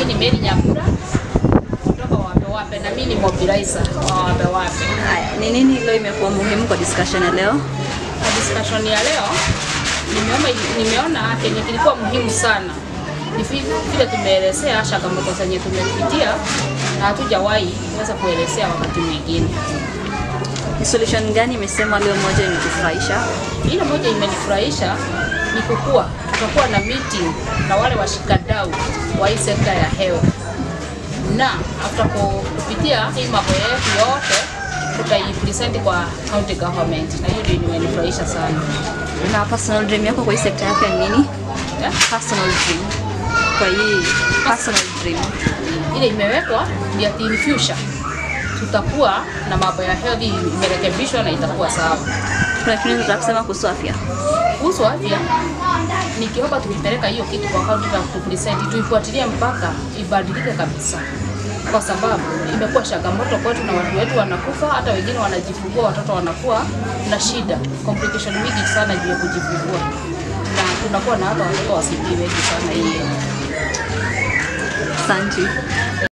Mimi ni Mary Nyambura kutoka Wape Wape na mimi ni mobilizer wa Wape Wape. Haya, ni nini leo imekuwa muhimu kwa discussion ya leo? Kwa discussion ya leo nimeona, nimeona kenye kilikuwa muhimu sana ni vi- vile tumeelezea changamoto zenye tumepitia na hatujawahi weza kuelezea wakati mwingine. Ni solution gani imesemwa leo moja imekufurahisha? Ile moja imenifurahisha ni kukua, tutakuwa na meeting na wale washikadau wa hii sekta ya hewa, na after ku- kupitia hii mambo yetu yote tutaipresent kwa county government, na hiyo ndio imenifurahisha sana. Na personal dream yako kwa hii sekta yako ni nini? Yeah. Personal dream. Kwa hii personal dream. ile imewekwa ni ati in future tutakuwa na mambo ya health imerekebishwa na itakuwa sawa. Kuna kitu unataka kusema kuhusu afya? Kuhusu afya, nikiomba tukipeleka hiyo kitu kwa kaunti na kupresent, tuifuatilie mpaka ibadilike kabisa, kwa sababu imekuwa changamoto kwetu na watu wetu wanakufa, hata wengine wanajifungua, watoto wanakuwa na shida, complication mingi sana juu ya kujifungua, na tunakuwa na hata watoto wasibii wengi sana hiyo Asante.